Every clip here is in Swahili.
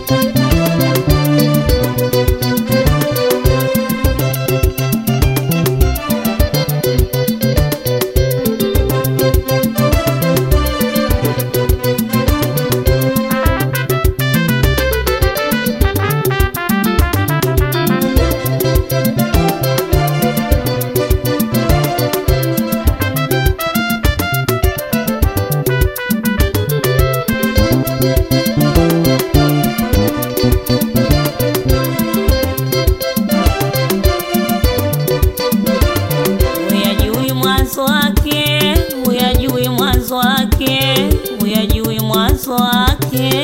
Huyajui mwanzo wake, huyajui mwanzo wake, huyajui mwanzo wake.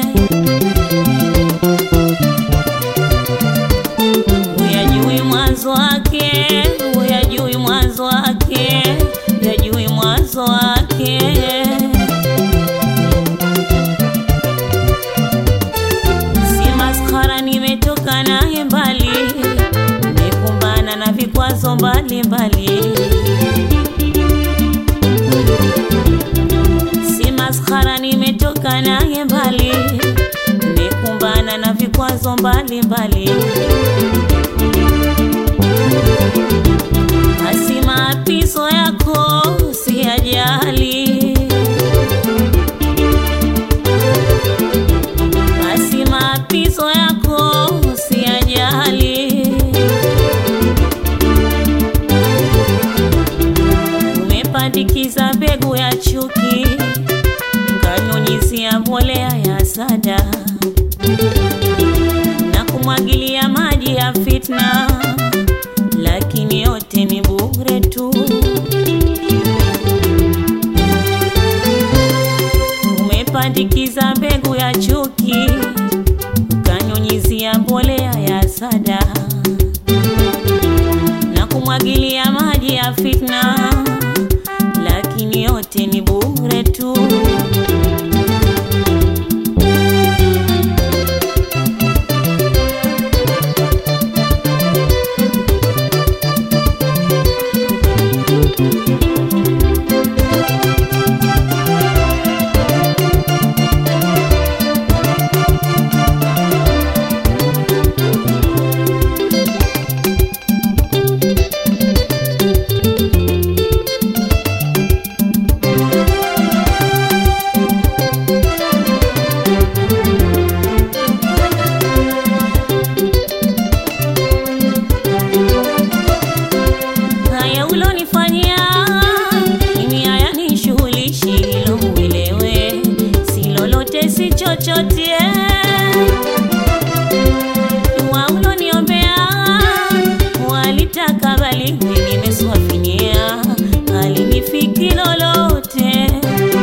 Huyajui mwanzo wake, huyajui mwanzo wake, huyajui mwanzo wake. Si maskara, nimetoka naye mbali, nimekumbana na vikwazo mbalimbali. Si maskara, nimetoka naye mbali, nimekumbana na vikwazo mbalimbali. Basi maapizo yako si ajali, basi maapizo yako si ajali. Umepandikiza mbegu ya chuki, kanyunyizia mbolea ya sada na kumwagilia maji ya fitna, lakini yote ni bure tu. Umepandikiza mbegu ya chuki, kanyunyizia mbolea ya sada na kumwagilia maji ya fitna, lakini yote ni bure tu. Haya ulonifanyia mimi hayanishughulishi, hilo uelewe, si lolote si chochote. Dua uloniombea walitaka bali nimeswafinia, halinifiki lolote.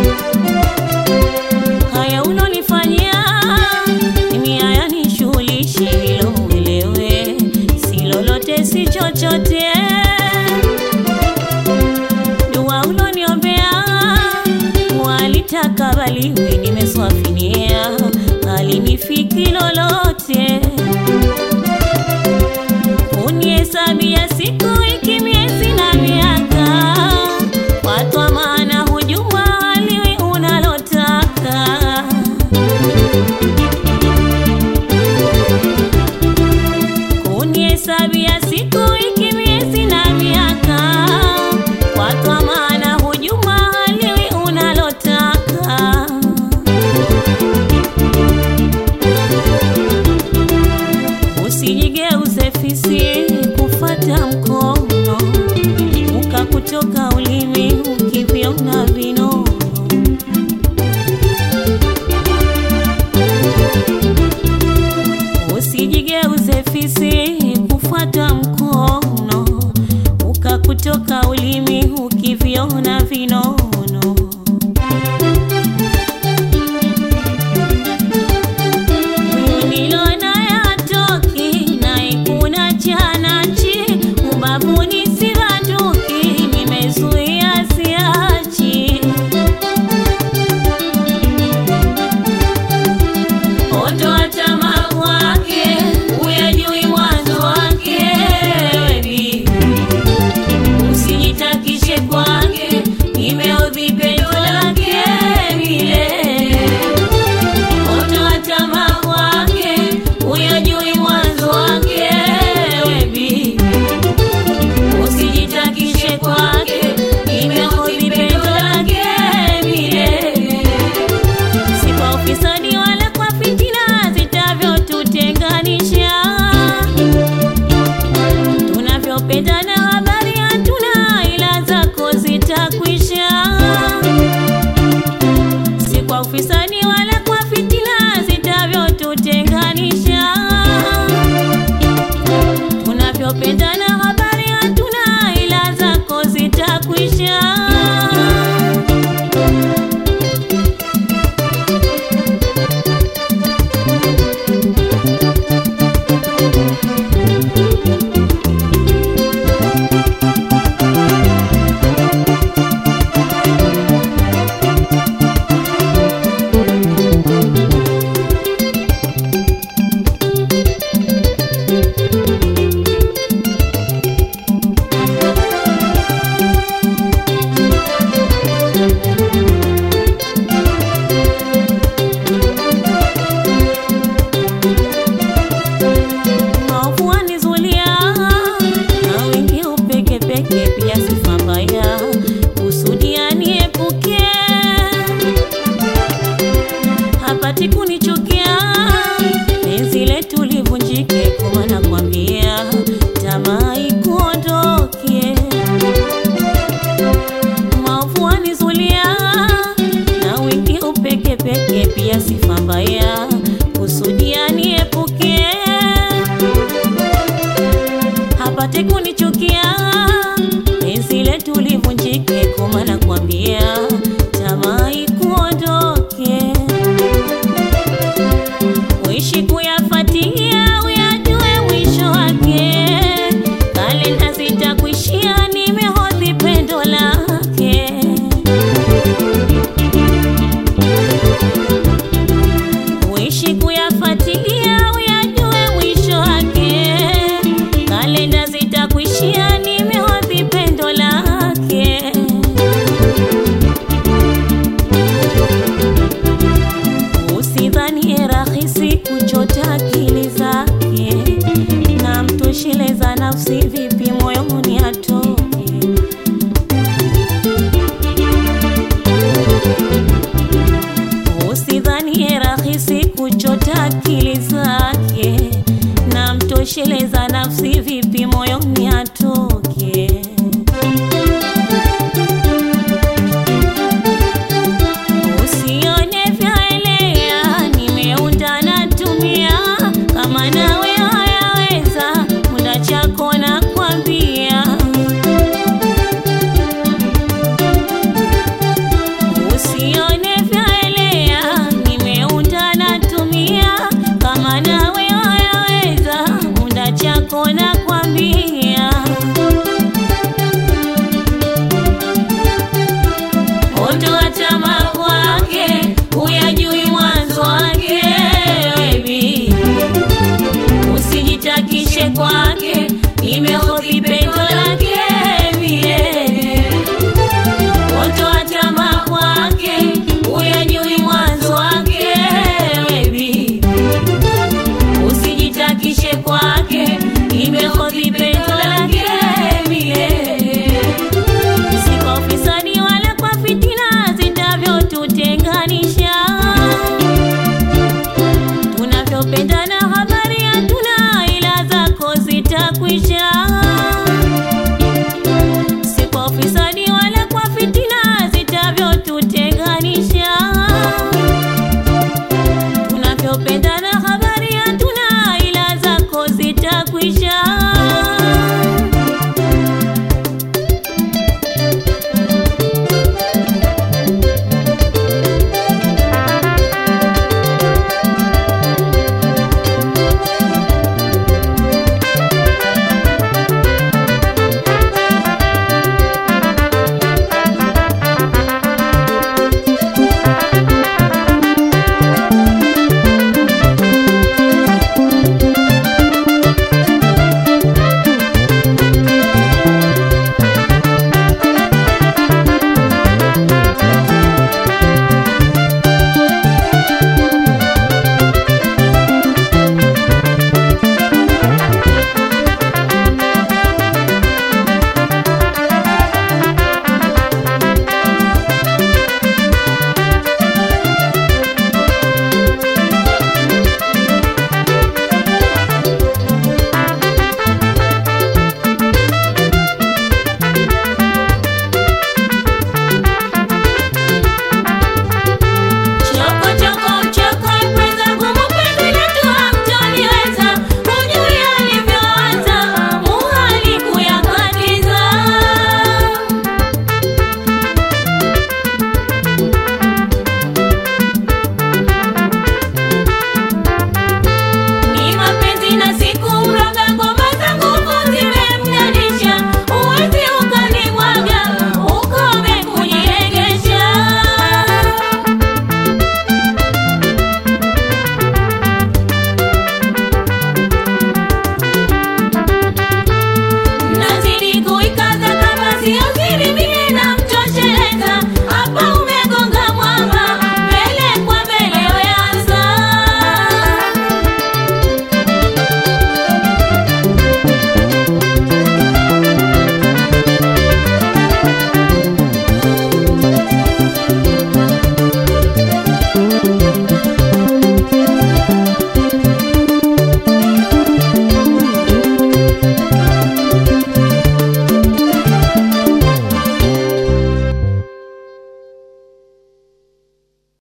Haya ulonifanyia mimi hayanishughulishi, hilo uelewe, si lolote si chochote. Dua uloniombea walitaka bali nimeswafinia, halinifiki lolote. Unihesabia siku, wiki, miezi na miaka, kwa maana hujuma haliwi unalotaka. Unihesabia siku, wiki, miezi na miaka, kwa maana hujuma haliwi unalotaka. Usijigeuze fisi kufata mkomo ufisadi wala kwa fitina zitavyotutenganisha. Tunavyopendana habari hatuna, ila zako zitakwisha. Maovu wanizulia na wengi upeke peke, pia sifa mbaya kusudia niepuke, hapati kunichukia penzi letu livunjike, kwa maana kwambia tamaa ikuondokie. Maovu wanizulia na wengi upeke peke, pia sifa mbaya kusudia niepuke hapate kunichukia penzi letu livunjike, kwa maana kwambia tamaa ikuondoke, uishi kuyafuatilia uyajue mwisho wake, kalenda zitakuishia, nimehodhi pendo lake. Uishi kuyafuatilia uyajue mwisho wake, kalenda zitakuishia, nimehodhi pendo lake. Usidhanie rahisi kuchota akili zake, na mtosheleza nafsi vipi moyoni atoke. Usidhanie rahisi kuchota akili zake, na mtosheleza nafsi vipi moyoni